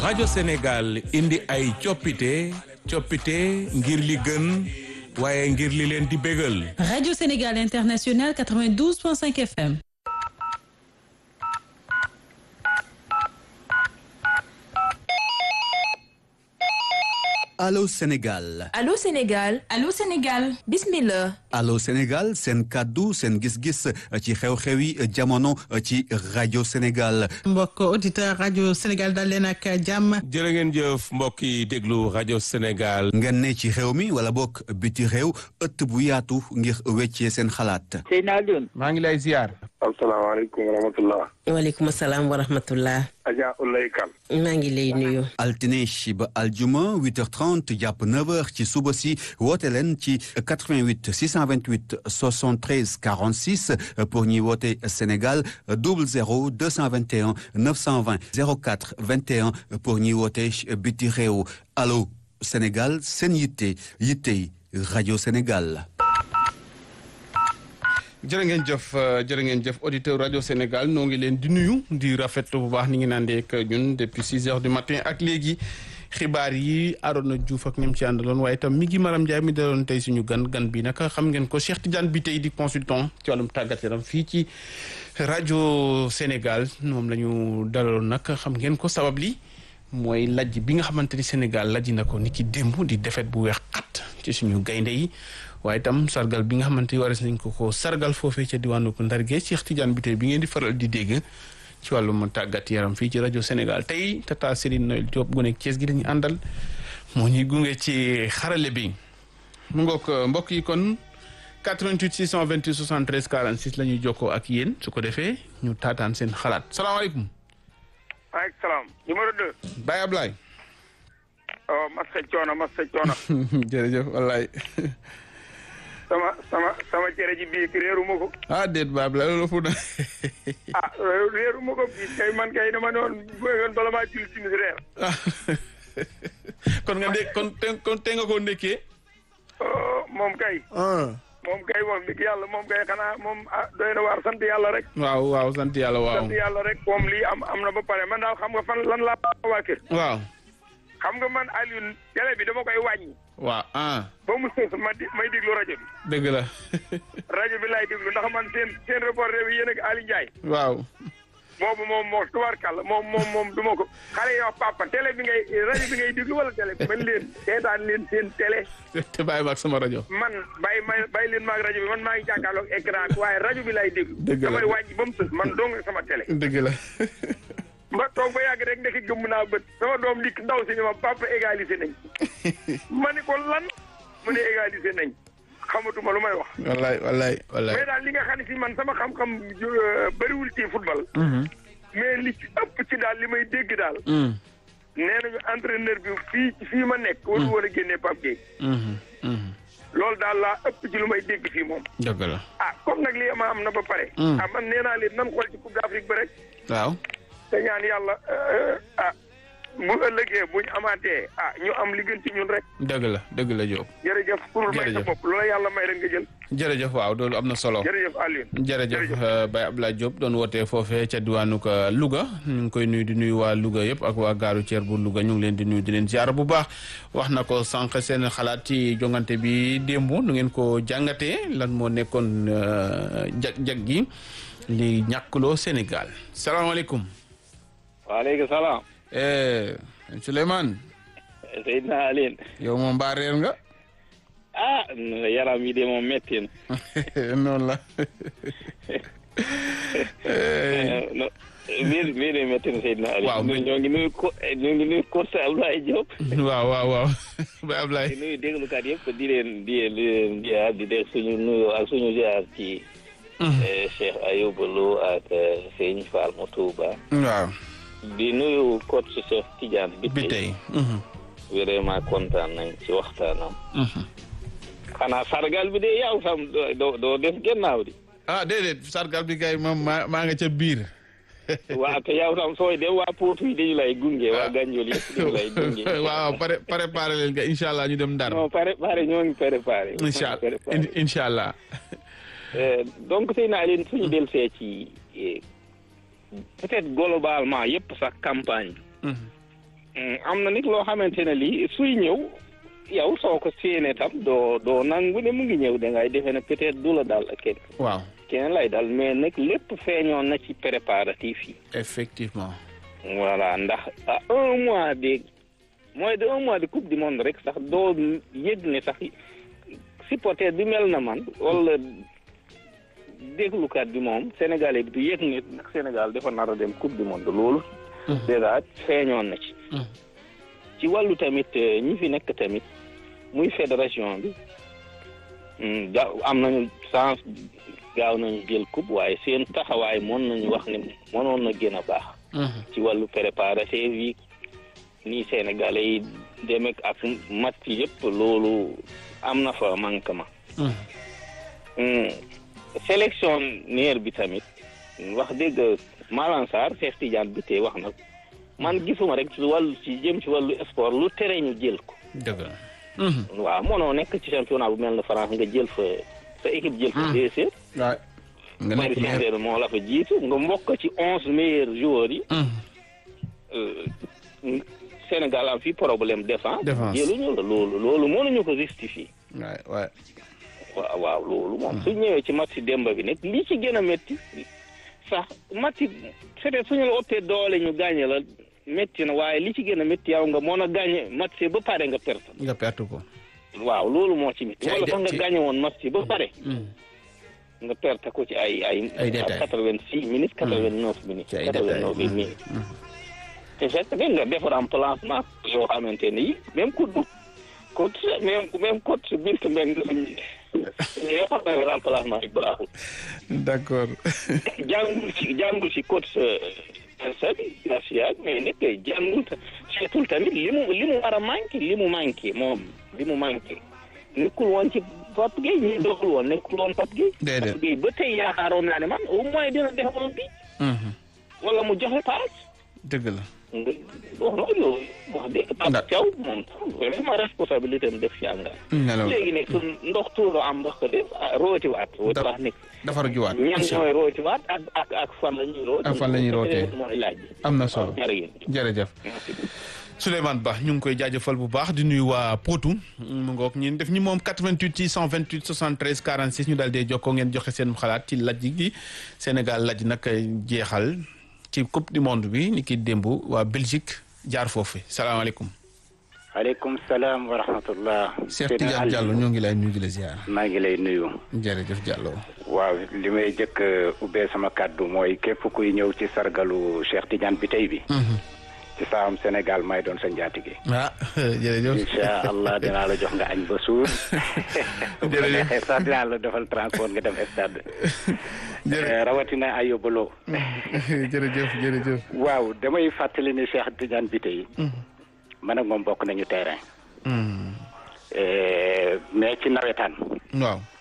rajo Sénégal indi ay coppite coppite ngir li gën waaye ngir li leen di bégal. Radio Sénégal International 92.5 FM. Allô Sénégal Allô Sénégal Allô Sénégal bismillah Allô Sénégal seen kàddu seen gis-gis ci xew-xewi jamono ci rajo Sénégal mbokk auditeur rajo Sénégal dal leen ak jàmm jërë ngeen jëf mbokk yi déglu rajo Sénégal. ngeen ne ci xew mi wala bokk biti réew ëtt bu yaatu ngir weccee seen xalaat Seydina Alioune maa ngi lay ziar. asalaamaaleykum wa rahmatullah waaleykum salaam wa rahmatullah Adja Ulay Kan maa ngi lay nuyu altine ba aljuma 8h30 jàpp 9h ci suba si woote leen ci 88 628 73 46 pour ñuy woote Sénégal 00 221 920 04 21 pour ñuy woote biti réew allo Sénégal seen yitte yitte rajo Sénégal. jërë ngeen jëf jërë ngeen jëf auditeur rajo Sénégal noo ngi leen di nuyu di rafetlu bu baax ni ngi naan ak ñun depuis six heures du matin ak léegi xibaar yi Arona Diouf ak ñoom ci àndaloon waaye itam mi ngi Maram Ndiaye mi daloon tey suñu gan gan bi nag xam ngeen ko Cheikh Tidiane bi tey di consultant ci wàllum tàggat yaram fii ci rajo Sénégal moom la ñu dalaloon nag xam ngeen ko sabab li mooy lajj bi nga xamante ni Sénégal lajj na ko ni ki démb di defet bu weex xat ci suñu gaynde yi waaye itam sargal bi nga xamante ni waris nañ ko ko sargal foofee ca diwaanu ko Ndarge Cheikh Tidiane bi tey bi ngeen di faral di dégg ci wàllum tàggat yaram fii ci rajo Sénégal tey tata Serigne Noël Diop gu nekk Thiès gi dañuy àndal moo ñuy gunge ci xarale bi mu ngoog mbokk yi kon 88 628 73 46 la ñuy jokkoo ak yéen su ko defee ñu taataan seen xalaat salaamaaleykum. maaleykum salaam numéro 2. Baye Ablaye. oh Massa Coono Massa Coono. jërëjëf wallaay. sama sama sama cere ji bii réeru ma ko. ah déet Baye Ablaye loolu fu na. ah réeru ma ko bii kay man kay dama doon bëggoon bala maa julli timis reer. kon nga ndé kon te kon te nga koo ndékkee. moom kay. moom kay moom dëgg yàlla moom kay xanaa moom ah doy na waar sant yàlla rek. waaw waaw sant yàlla waaw. sant yàlla rek moom lii am am na ba pare man daal xam nga fan lan laa waa kër. waaw. xam nga man Alioune télé bi dama koy wàññi. waaw ah. ba mu sës ma di may déglu rajo bi. dëgg la. rajo bi laay déglu ndax man seen seen reporter bi yéen ak Aliou Ndiaye. waaw. boobu moom moo tubaarkàlla moom moom moom du ma ko xale yi wax papa télé bi ngay rajo bi ngay déglu wala télé bi man leen seetaan leen seen télé. te bàyyi maag sama rajo. man bàyyi may bàyyi leen maag rajo bi man maa ngi jàkkaarloog écran waaye rajo bi laay déglu. dëgg la damay wàññi ba mu sës man dong sama télé. dëgg la. ma toog ba yàgg rek ndekki gëmm naa bët sama doom dikk ndaw si ne ma papa égalisé nañ ma ni ko lan mu ne égalisé nañ xamatuma lu may wax. wallaay wallaay wallaay. mais daal li nga xam ne si man sama xam-xam bëriwul ci football. mais li ci ëpp ci daal li may dégg daal. nee nañu entraîneur bi fii fii ma nekk. waru war a génnee Pape Gueye. loolu daal laa ëpp ci lu may dégg fii moom. dëgg la. ah comme nag lii ma am na ba pare. ah man nee naa leen nan xool ci Coupe d'Afrique ba rek. waaw. te ñaan yàlla ah bu ëllëgee buñ amaatee ah ñu am li gën ci ñun rek. dëgg la dëgg la Diop. jërëjëf pour may sa bopp loola yàlla may rek nga jël. jërëjëf waaw loolu am na solo. jërëjëf Alioune. jërëjëf Baye Abdoulaye Diop doon wootee foofee ca diwaanu Louga ñu ngi koy nuyu di nuyu waa Louga yëpp ak waa gaaru Thier bu Louga ñu ngi leen di nuyu di leen ziar bu baax wax na ko sànq seen xalaat ci jongante bi démb nu ngeen ko jàngatee lan moo nekkoon jag jag gi li ñàkkloo Sénégal salaamaaleykum. waaleykum salaam. Souleymane. Seydina Alioune. yow moom mbaa reer nga. ah yaram yi de moom métti na. noonu la. mbir mbir mi métti na Seydina Alioune. waaw ñoo ngi nuyu ko ñoo ngi nuyu Kosta Ablaye Diop. waaw waaw waaw Baye Ablaye. di nuyu déglukat yëpp di leen di leen ziar di def suñu nuyu ak suñu ziar ci. Cheikh Ayouba Lo ak Sëñ Fall Motouba. waaw. di nuyu coach Cheikh Tidiane bi bi tey. vraiment kontaan nañ ci waxtaanam. xanaa sargal bi de yow sam doo doo def gannaaw di. ah déedéet sargal bi kay moom maa maa nga ca biir. waaw te yow tam sooy dem waa Potou yi dañu lay gunge waa Gandiol yëpp dañu lay gunge. waaw pare préparé leen nga incha allah ñu dem Ndar. non pare pare ñoo ngi préparé. incha allah incha allah. donc Seydina Alioune suñu dellusee ci peut-être globalement yëpp sax campagne am na nit loo xamante ne lii suy ñëw yow soo ko séenee tam doo doo nangu ne mu ngi ñëw da ngay defee ne peut-être du la dal kenn waaw keneen lay dal mais nag lépp feeñoon na ci préparatif yi. effectivement. voilà ndax à un mois de moins de un mois de coupe du monde rek sax doo yëg ne sax supporter bi mel na man wala déglukat bi moom sénégalais bi du yëg ne nag Sénégal dafa nar a dem coupe du monde loolu. déjà feeñoon na ci. ci wàllu tamit ñi fi nekk tamit muy fédération bi ga am nañu chance gaaw nañu jël coupe waaye seen taxawaay mën nañu wax ne mënoon na gën a baax. ci wàllu préparatif yi nii Sénégalais yi demek ak match yëpp loolu am na fa manquement. sélectionneur bi tamit wax dëgg Malang Sarr Cheikh Tidiane bi tey wax na man gisuma rek ci wàllu ci jëm ci wàllu sport lu tere ñu jël ko. dëgg la. waaw mënoo nekk ci championnat bu mel ne France nga jël fa sa équipe jël fa deuxième. waay nga Paris nekk Saint-Germain moo la fa jiitu nga mbokk ci onze meilleurs joueurs yi. Sénégal am fi problème défense. Défense. jëluñu la loolu loolu mënuñu ko justifier. waay waay. waaw waaw loolu moom su ñëwee ci match démba bi nag li ci gën a métti sax match peut-être suñu la ëppee doole ñu gagné la métti na waaye li ci gën a métti yow nga mën a gagné match ba pare nga perte. nga perte ko. waaw loolu moo ci métti. Ci ay wala de- sax nga ci- gagné woon match ba pare. nga perte ko ci ay ay. Ay détails. quatre-vingt-six minutes quatre-vingt-neuf minutes. Ci ay quatre-vingt-neuf détails. minutes. te fekk ne nga def remplacement yoo xamante ne yi même ku dugg coach même même coach biir mbeng yoo xam ne remplacement yi baaxul. d'accord. jàngul ci jàngul ci coach Sabi Garcia mais nag jàngul ta seetul tamit li mu li mu war a manqué li mu manqué moom li mu manqué nekkul woon ci Pape Gueye ñi doxul woon nekkul woon Pape Gueye. Déedéet. Pape Gueye ba tey yaakaaroon naa ne man au moins dina defoon bi wala mu joxe paas. dëgg la. nga wax na loolu wax dëgg Pape Ndax- Thiaw moom vraiment responsabilité am def ci àngaar. nelaw léegi nag su ndox tuuru am ndox ko def ah rootiwaat. rootiwaat nekk. dafa juwaat. ñan ñooy rootiwaat ak ak ak fan la ñuy rooti. Ak fan la ñuy rootee. mooy laaj bi. am na solo jërëjëf. jërëjëf. merci. Souleymane Ba ñu ngi koy jaajëfal bu baax di nuyu waa Potou mu ngoog ñun def ñi moom 88 ci 128 73 46 ñu daal dee jokkoo ngeen joxe seen xalaat ci laj gi Sénégal laj nag jeexal ci coupe du monde bi ni ki démb waa Belgique jaar foofu salaamaaleykum. aleykum salaam wa rahmatullah. Cheikh Tidiane Diallo ñoo ngi lay nuyu di la ziar. maa ngi lay nuyu. jërëjëf Diallo. waaw li may jëkk a ubbee sama kàddu mooy képp kuy ñëw ci sargalu Cheikh Tidiane bi tey bi. ci saam Sénégal may doon sa njaatige. ah jërëjëf. incha allah dinaa la jox nga añ ba suur. bu la Jërëjëf. neexee sax dinaa la defal transport nga dem stade. jërë Eh, rawatina ay yóbbaloo. jërëjëf jërëjëf. waaw damay fàttali ni Cheikh Tidiane bi tey. man ak moom bokk nañu terrain. Eh, mais ci nawetaan. waaw.